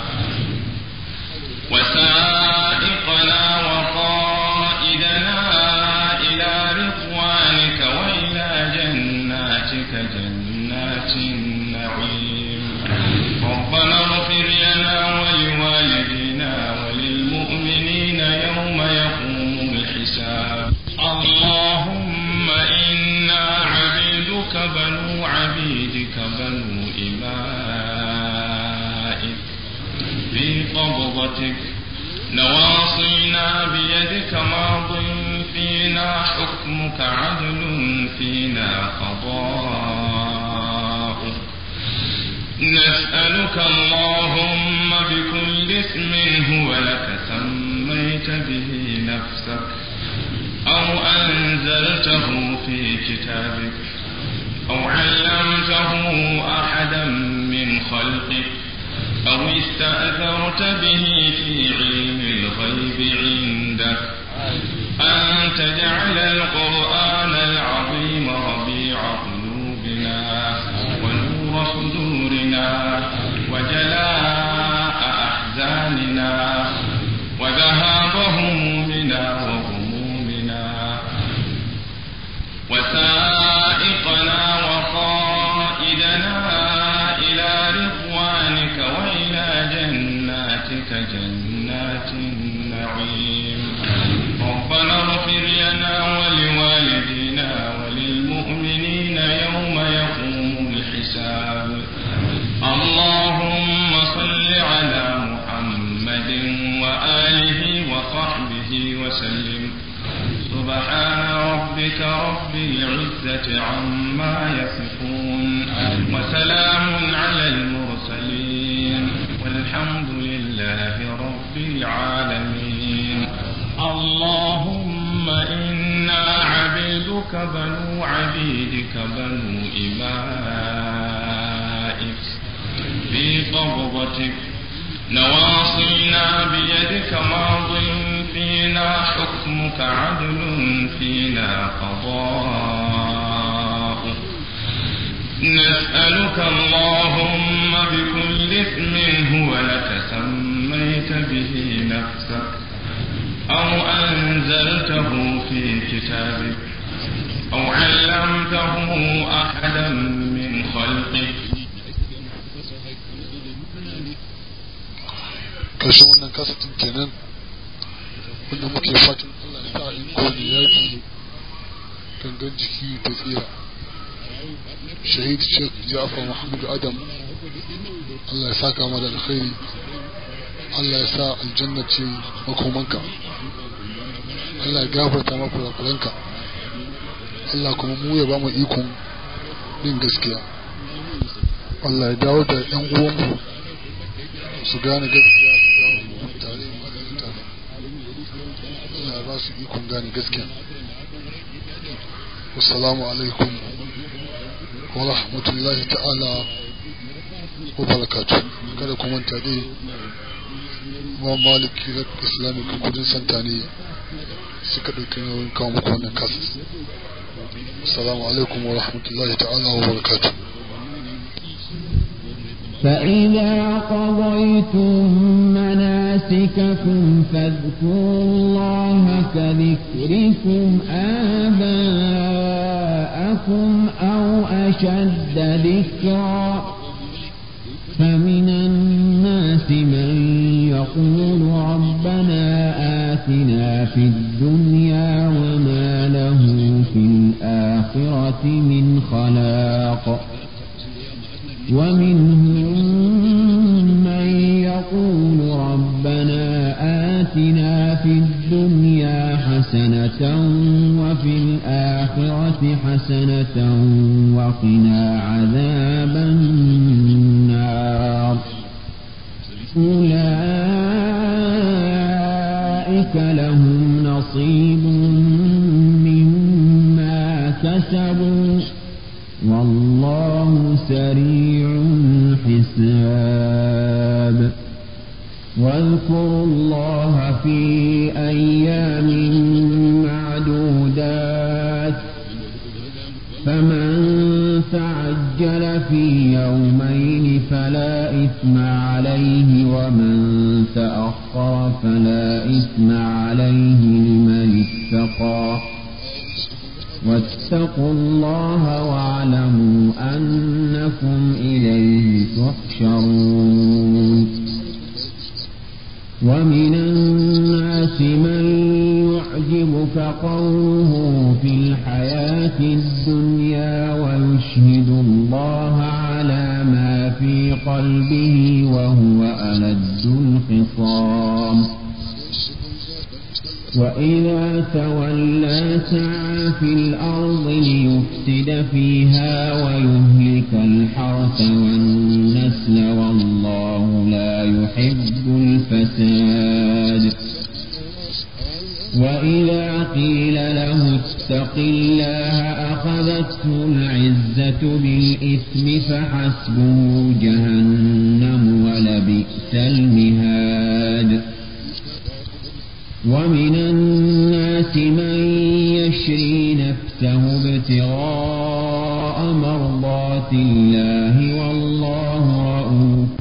وسائقنا وقائدنا إلى رضوانك وإلى جناتك جنات النعيم ربنا اغفر لنا ولوالدينا وللمؤمنين يوم يقوم الحساب اللهم إنا عبيدك بنو عبيدك بنو إمائك في قبضتك نواصينا بيدك ماض فينا حكمك عدل فينا قضاؤك نسألك اللهم بكل اسم هو لك سميت به نفسك أو أنزلته في كتابك أو علمته أحدا من خلقك أو استأثرت به في علم الغيب عندك أن تجعل القرآن العظيم ربيع قلوبنا ونور صدورنا وجلاء أحزاننا وذهاب همومنا وغمومنا وسائقنا وقائدنا إلى رضوانك وإلى جناتك جنات النعيم ربنا اغفر لنا ولوالدينا وللمؤمنين يوم يقوم الحساب اللهم صل على محمد وآله وصحبه وسلم سبحان ربك رب العزة عما يصفون وسلام على المرسلين عبيدك بنو عبيدك بنو إمائك في قبضتك نواصينا بيدك ماض فينا حكمك عدل فينا قضاء نسألك اللهم بكل اسم هو لك سميت به نفسك أو أنزلته في كتابك أو علمته أحدا من خلقك ƙarshen wannan kasatin kenan wanda muke fatan Allah ya sa in kone yaƙi gangan jiki ta tsira shahid sheikh ja'far mahmud adam Allah ya saka mu da alkhairi Allah ya sa aljanna ce makomanka Allah ya gafarta maka kurakuranka Allah kuma mu ya ba mu ikon yin gaskiya Allah ya dawo da yan uwanmu su gane gaskiya su dawo mu tare mu tare Allah ya ba su ikon gane gaskiya wassalamu alaikum wa rahmatullahi ta'ala wa barakatuh kada ku manta dai ma maliki rak islamic kudin santa ne suka ɗauki nauyin kawo muku wannan kasa assalamu alaikum wa rahmatullahi ta'ala wa barakatuh فإذا قضيتم مناسككم فاذكروا الله كذكركم آباءكم أو أشد ذكرا فمن الناس من يقول ربنا آتنا في الدنيا وما له في الآخرة من خلاق ومنهم من يقول ربنا آتنا في الدنيا حسنة وفي الآخرة حسنة وقنا عذاب النار أولئك لهم نصيب مما كسبوا والله سريع الحساب واذكروا الله في أيام معدودات فمن تعجل في يومين فلا إثم عليه ومن تأخر فلا إثم عليه لمن اتقى واتقوا الله واعلموا أنكم إليه تحشرون ومن الناس من يعجبك قوله في الحياة الدنيا ويشهد الله على ما في قلبه وهو ألد الخصام وإذا تولى سعى في الأرض ليفسد فيها ويهلك الحرث والنسل والله لا يحب الفساد وإذا قيل له اتق الله أخذته العزة بالإثم فحسبه جهنم ولبئس المهاد ومن الناس من يشري نفسه ابتغاء مرضات الله والله رؤوف